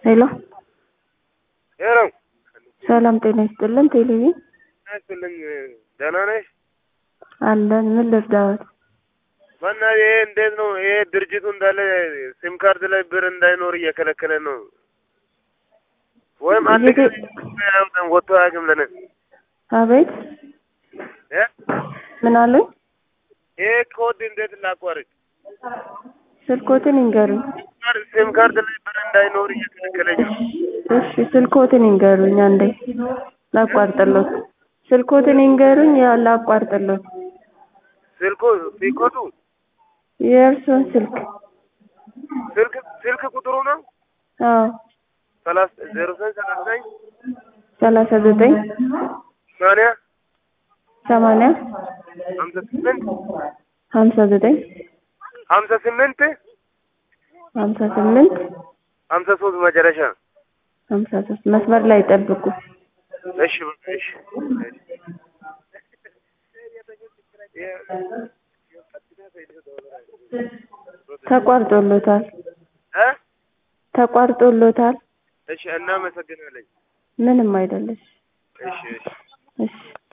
ሄሎ ሄሎ ሰላም ጤና ይስጥልን። ቴሌቪዥን ያስልኝ ደህና ነሽ? አለን። ምን ልርዳዎት? ማና ይሄ እንዴት ነው? ይሄ ድርጅቱ እንዳለ ሲም ካርድ ላይ ብር እንዳይኖር እየከለከለ ነው። ወይም አንድ የት- ጊዜ አያውቅም ወጥቶ አያውቅም ለነ አቤት እ ምን አሉኝ? ይሄ ኮድ እንዴት ላቋርጥ? ስልኮትን ይንገሩኝ። ሲም ካርድ ላይ ብር እንዳይኖር እየከለከለኝ ነው። እሺ ስልኮትን ይንገሩኝ። አንዴ ላቋርጥሎት። ስልኮትን ይንገሩኝ። ያ ላቋርጥሎት። ስልኩ ሲኮቱ የእርሶን ስልክ ስልክ ስልክ ቁጥሩ ነው አዎ ሰላሳ ዜሮ ዘጠኝ ሰላሳ ዘጠኝ ሰላሳ ዘጠኝ ሰማንያ ሰማንያ ሀምሳ ስምንት ሀምሳ ዘጠኝ ሀምሳ ስምንት ሀምሳ ስምንት ሀምሳ ሶስት መጨረሻ ሀምሳ ሶስት መስመር ላይ ጠብቁ። እሺ በቃ እሺ ተቋርጦሎታል። እ ተቋርጦሎታል። እሺ እናመሰግናለን። ምንም አይደለሽ። እሺ እሺ እሺ